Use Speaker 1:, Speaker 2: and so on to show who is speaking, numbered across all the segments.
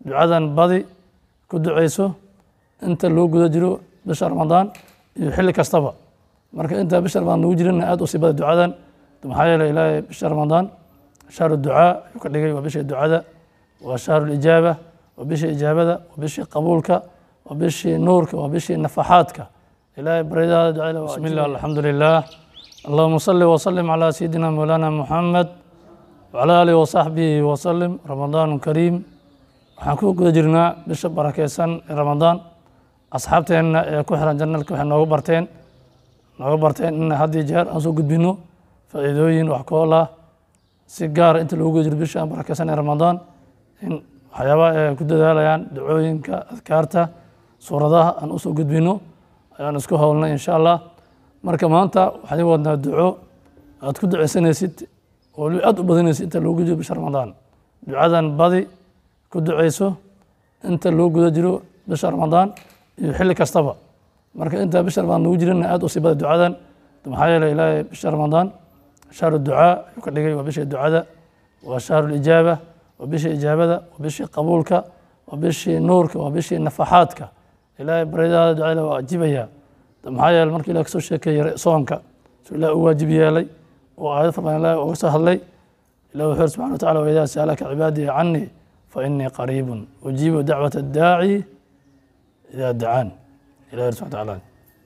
Speaker 1: ducadan badi ku duceyso inta loo guda jiro bisha ramadaan iyo xilli kastaba marka inta bisha ramadaan lagu jirana aad u sii bada ducadan maxaa yeelay ilaahay bisha ramadaan shahru ducaa ayuu ka dhigay waa bishii ducada waa shahru lijaaba waa bishii ijaabada waa bishii qabuulka waa bishii nuurka waa bishii nafaxaadka ilaahay baryadaada ducada bismi illah alxamdu lilah allahuma salli wasalim calaa sayidina mawlana muxamed wcalى alihi wasaxbihi wasalim ramadaan kariim waxaan ku guda jirnaa bisha barakeysan ee ramadaan asxaabteenna ee ku xiran janalka waxay nooga barteen nooga barteen in haddii jeer aan soo gudbino faa'iidooyin wax kool ah si gaara inta loogu guda jiro bisha barakeysan ee ramadaan in waxyaabaha ay ku dadaalayaan dacooyinka adkaarta suuradaha aan usoo gudbino ayaan isku howlnay insha allah marka maanta waxaan ii wadnaa duco aad ku duceysanaysid oo waliba aad u badanaysa inta loo guda jiro bisha ramadaan ducadan badi ku duceyso inta loo guda jiro bisha ramadaan iyo xilli kastaba marka inta bisha ramadaan lagu jirana aad u sii bada ducadan maxaa yeelay ilaahay bisha ramadaan shahru ducaa ayuu ka dhigay waa bishii ducada waa shahru lijaaba waa bishii ijaabada waa bishii qabuulka waa bishii nuurka waa bishii nafaxaadka ilaahay baryadaada ducada waa ajibaya maxaa yeelay markii ilaah kasoo sheekeeyey soonka suu ilaah u waajib yeelay oo aayad farban ilahi uga soo hadlay ilah wuxuu yiri subxana wa tacala waidaa sa'alaka cibaadii canii fa inii qariibun ujiibu dacwata addaaci idaa dacaan ilah yiri subxana tacaala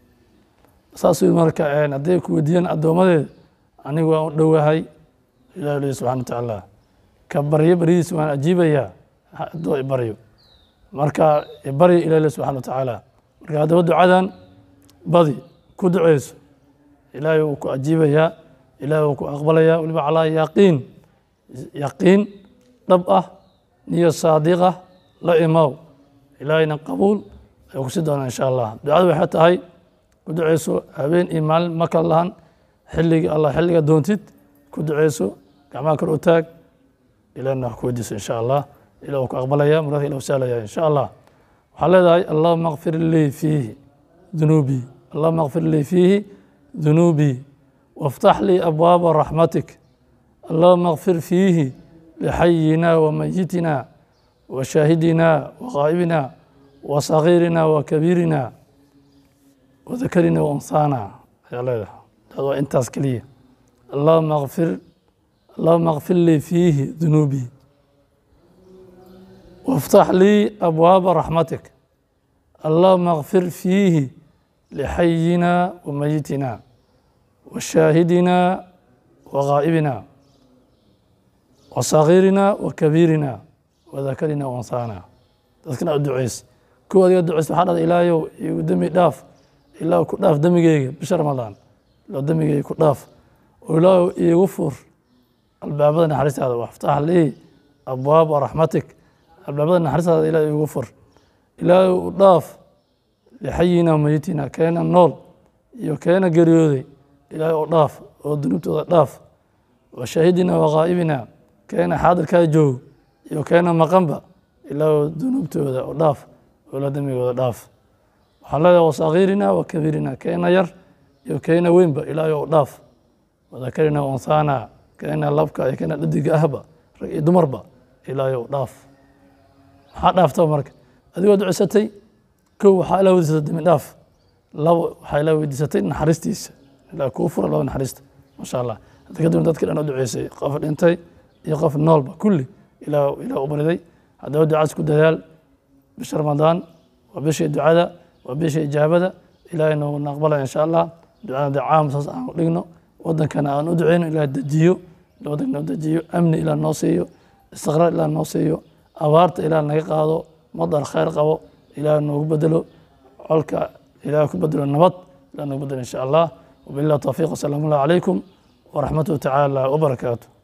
Speaker 1: saasuu marka hadday ku weydiiyaan addoommadeeda anigu waan u dhowahay ilah yiri subxana wa tacaala ka baryo baryadiisa waan ajiibayaa hadduu ibaryo marka ibaryo ilah yiri subxana wa tacaala marka haddaba ducadan badi ku duceyso ilaahay wuu ku ajiibayaa ilahi wuu ku aqbalaya waliba calaa yaqiin yaqiin dhab ah niyo saadiqa la imaw ilaahayna qabuul ayuu kusi doonaa insha allah ducada waxay tahay ku duceyso habeen iyo maalin ma kala lahan xilliga allah xilliga doontid ku duceyso gacmaha kor u taag ilahna wax ku weydiiso insha allah ilah wuu ku aqbalaya muraadka ilah sahlaya insha allah waxaa leedahay allahuma akfir lii fiihi dunuubii allahuma akfir lii fiihi dunuubii وافتح لي أبواب رحمتك اللهم اغفر فيه لحينا وميتنا وشاهدنا وغائبنا وصغيرنا وكبيرنا وذكرنا وأنثانا يا الله هذا أنت أسكلية اللهم اغفر اللهم اغفر لي فيه ذنوبي وافتح لي أبواب رحمتك اللهم اغفر فيه لحينا وميتنا وشاهدنا وغائبنا وصغيرنا وكبيرنا وذكرنا وانثانا dadkana u duceys kuwa adiga duceys waxaa dhada ilaahayow igu demi dhaaf ilaahu ku dhaaf demigeyga bisha ramadaan ilaahu demigeyga ku dhaaf oo ilaahu iigu fur albaabada naxariistaada waftax lii abwaaba raxmatik albaabada naxariistaada ilaah iigu fur ilaahu u dhaaf lixayina mayitina keena nool iyo keena geeriyooday ilaahay oo dhaaf oo dunuubtooda dhaaf wa shaahidina wa ghaa'ibina keena xaadirkaa joog iyo keena maqanba ilaahay dunuubtooda oo dhaaf oo la dembigooda dhaaf waxaan leedahay wa sagiirina wa kabiirina keena yar iyo keena weynba ilaahay oo dhaaf wadakarina wa unsaana keena labka iyo keena dhadiga ahba rag iyo dumarba ilaahay oo dhaaf maxaa dhaaftaba marka adigoo ducisatay kow waxaa ilaa weydiisatay dembi dhaaf labo waxaa ilaa weydiisatay naxariistiisa ilaa kuu fura laba naxariista maasha allah hadda kadibna dadkii dhan u duceysay qof dhintay iyo qof noolba kulli ilaa ilaa u bariday haddaba ducaas ku dadaal bisha ramadaan waa bishii ducada waa bishii ijaabada ilaahay nooguna aqbalaya insha allah ducada dee caam saas aan u dhigno wadankana aan u duceyno ilaah dejiyo wadanka noo dejiyo amni ilaah noo siiyo istiqraar ilaah noo siiyo abaarta ilaah naga qaado madar khayr qabo ilaah noogu bedelo colka ilaah ku bedelo nabad ilaah noogu bedelo insha allah وبالله التوفيق والسلام الله عليكم ورحمته تعالى وبركاته